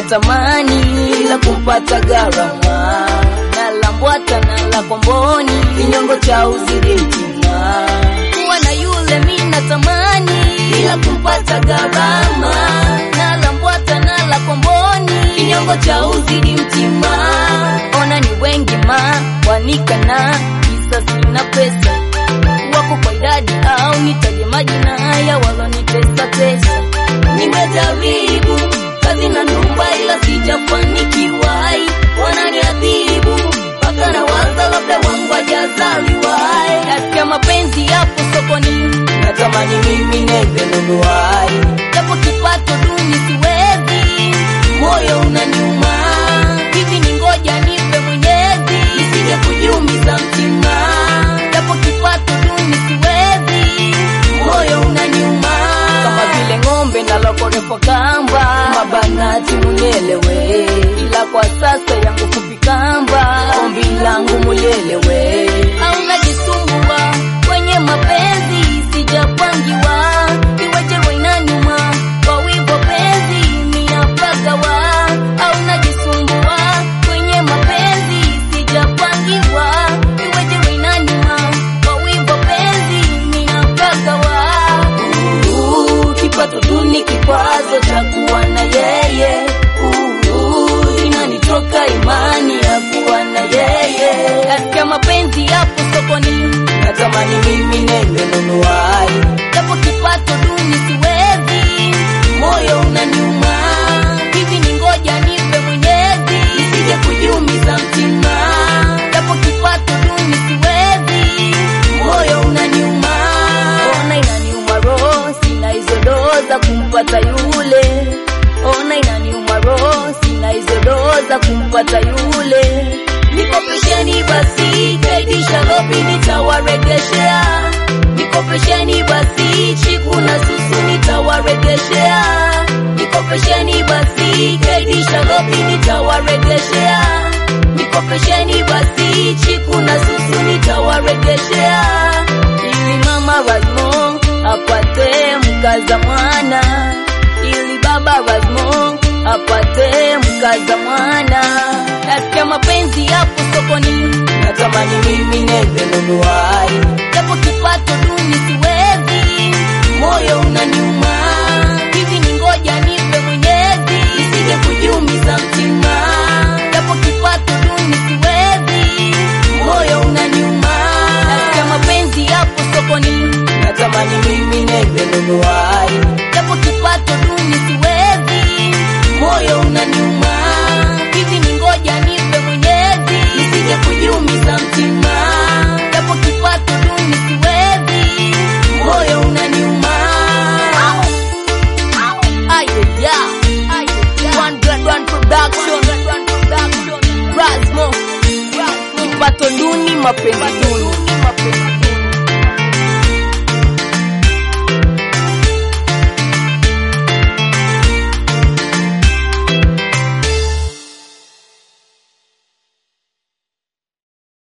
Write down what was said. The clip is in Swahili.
natamani ila kumpata gharama nalambwata na la komboni kinyongo cha uzidi mtima kuwa na yule mi natamani ila kumpata gharama nalambwata na la komboni kinyongo cha uzidi mtima ona ni wengi ma wanikana kisa sina pesa wako kwa idadi au nitaje majina ya walonitesa tesa nimejaribu kazi na nyumba ila sijafanikiwai wananiadhibu mpaka na waza labda wangu ajazaliwai katika mapenzi yapo sokoni natamani mimi nende nunuai japo kipato duni siwezi moyo unaniuma hivi ni ngoja nipe mwenyezi isije kujiumiza mtima japo kipato duni siwezi moyo unaniuma kama vile ng'ombe nalokorepo kamba mabanati munyelewe ila kwa sasa yangu fupi kamba ombi langu mulielewe au najisumbua kwenye mapenzi sijapangiwa iweje inaniuma kwa wivo penzi miapagawa au najisumbua kwenye mapenzi sijapangiwa iweje inaniuma kwa wivo penzi miapagawa Uhu, kipato duni kikwazo cha kuwa na yeye Uhu, inanitoka imani ya kuwa na yeye katika mapenzi yapo sokoni natamani mimi nende nunuai japo kipato duni siwezi moyo unaniuma hivi ni ngoja nipe mwenyezi isije kujiumiza mtima japo kipato duni siwezi moyo unaniuma ona inaniuma roho sina hizo doo za kumpata yule ona inaniuma roho sina hizo doo za kumpata yule nikopesheni basi kaidisha lobi nitawaregeshea nikopesheni basi chiku na susu nitawaregeshea nikopesheni basi kaidisha lobi nitawaregeshea nikopesheni basi chiku na susu nitawaregeshea ili mama Razmo apate mkaza mwana ili baba Razmo apate mkaza mwana katika mapenzi yapo sokoni natamani mimi nende nunuai japo kipato duni siwezi moyo unaniuma hivi ni ngoja nipe mwenyezi isije kujiumiza mtima japo kipato duni siwezi moyo unaniuma katika mapenzi yapo sokoni natamani mimi nende nunuai japo kipato duni siwezi moyo unaniuma hivi ni ngoja nipe mwenyezi isije kujiumiza mtima japo kipato duni siwezi moyo unaniuma Ayeya, One Grand One Production, Rasmo, kipato duni, mapenzi duni.